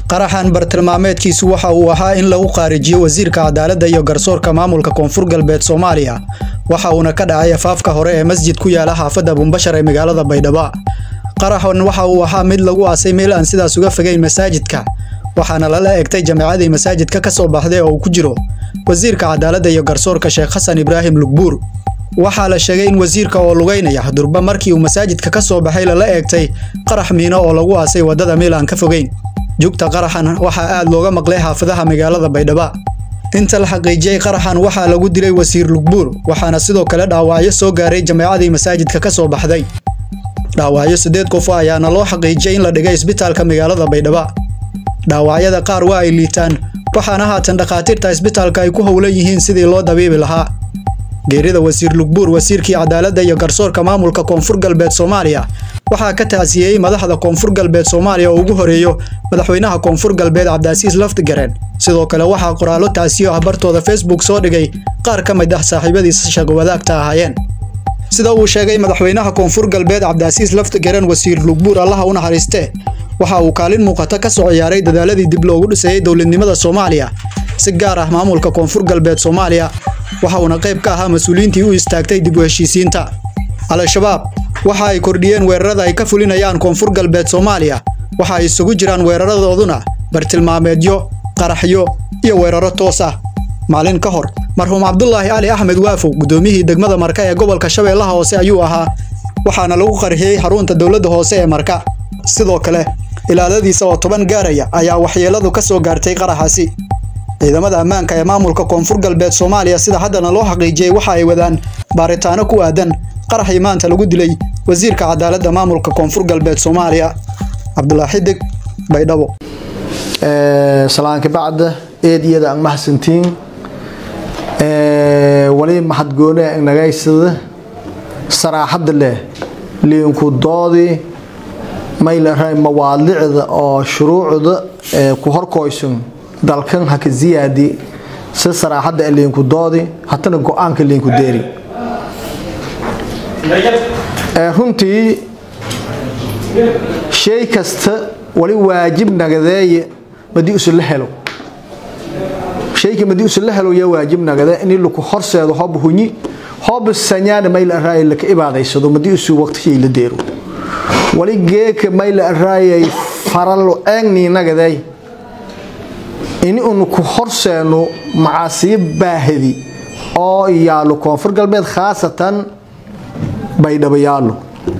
qaraxan bartilmaameedkiisu waxa uu ahaa in lagu qaarijiyo wasiirka cadaaladda iyo garsoorka maamulka koonfur galbeed soomaaliya waxa uuna ka dhacay afaafka hore ee masjid ku yaala xaafadda buumbashar ee magaalada baydhabo qaraxan waxa uu ahaa mid lagu aasay meel aan sidaas uga fogeyn masaajidka waxaana lala egtay jameecadii masaajidka ka soo baxday oo uu ku jiro wasiirka cadaaladda iyo garsoorka sheekh xasan ibraahim lugbuur waxaa la sheegay in wasiirka oo lugeynaya durba markii uu masaajidka ka soo baxay lala eegtay qarax miino oo lagu aasay waddada meel aan ka fogeyn jugta qaraxan waxaa aad looga maqlay xaafadaha magaalada baydhabo inta la xaqiijiyey qaraxan waxaa lagu dilay wasiir lugbuur waxaana sidoo kale dhaawacyo soo gaaray jameecadii masaajidka ka soo baxday dhaawacyo siddeed qof ayaana loo xaqiijiyey in la dhigay isbitaalka magaalada baydhabo dhaawacyada qaar waa ay liitaan waxaana haatan dhakhaatiirta isbitaalka ay ku howlan yihiin sidii loo dabiibi lahaa geerida wasiir lugbuur wasiirkii cadaaladda iyo garsoorka maamulka koonfur galbeed soomaaliya waxaa ka taasiyeyey madaxda koonfur galbeed soomaaliya oo ugu horeeyo madaxweynaha koonfur galbeed cabdiasiis laftigareen sidoo kale waxaa qoraallo taasiyo ah bartooda facebook soo dhigay qaar ka mid ah saaxiibadiisa shaqo wadaagta ahaayeen sida uu sheegay madaxweynaha koonfur galbeed cabdiasiis laftigareen wasiir lugbuur allaha u naxariistee waxa uu kaalin muuqata ka soo ciyaaray dadaaladii dib loogu dhisayey dowladnimada soomaaliya si gaar ah maamulka koonfur galbeed soomaaliya waxa uuna qayb ka ahaa mas-uuliyiintii u istaagtay dib u heshiisiinta al-shabaab waxa ay kordhiyeen weerarada ay ka fulinayaan koonfur galbeed soomaaliya waxa ay isugu jiraan weeraradooduna bartilmaameedyo qaraxyo iyo weeraro toos ah maalin ka hor marxuum cabdulaahi cali axmed waafow guddoomiyihii degmada marka ee gobolka shabeellaha hoose ayuu ahaa waxaana lagu qarxiyey xarunta dowladda hoose ee marka sidoo kale ilaaladiisa oo toban gaaraya ayaa waxyeeladu ka soo gaartay qaraxaasi ciidamada ammaanka ee maamulka koonfur galbeed soomaaliya sida haddana loo xaqiijiyey waxa ay wadaan baaritaano ku aadan qaraxii maanta lagu dilay wasiirka cadaaladda maamulka koonfur galbeed soomaaliya cabdulaahi xidig baydhabo salaanka bacda eediyada aan mahadsantiin wali mahadgoone nagaysada saraaxadda leh liinku doodii maylaray mawaadicda oo shuruucda ku horkoysan dalkan haka ziyaadi si saraaxadda liinku doodi hatana go-aanka liinku deeri runtii shay kasta wali waajib nagadeeye madii usula helo shayka madii usula helo yaa waajib nagade in laku horseedo hob hunyi hob sanyaana mayl araay laka ibaadaysado madii usu waqtigii la deero wali geeka mayl araayay faralo eegni nagaday in unu ku horseeno macaasiyo baahidi oo yaalo koonfur galbeed khaasatan baydhabo yaalo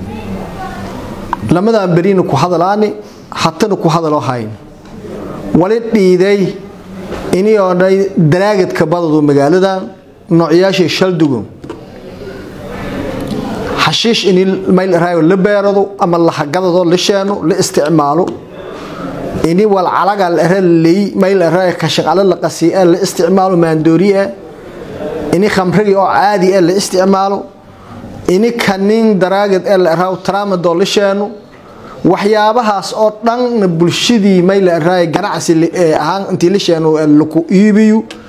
lamadan berina ku hadalaani hatana ku hadalo hayn wali dhiiday inii dhay daraagadka badadu magaaladan noocyaashii shaldugo xashiish in mayl la beerado ama lahagadado la sheeno la isticmaalo ini walcalaga ley mayl kashaqalo la qasiye la isticmaalo maandooriye ini khamrigi oo caadi e la isticmaalo ini kanin daraagad ee la raw tramadoo la sheeno waxyaabahaas oo dhanna bulshadii mayl ganacsi ahaan intii la sheeno laku iibiyo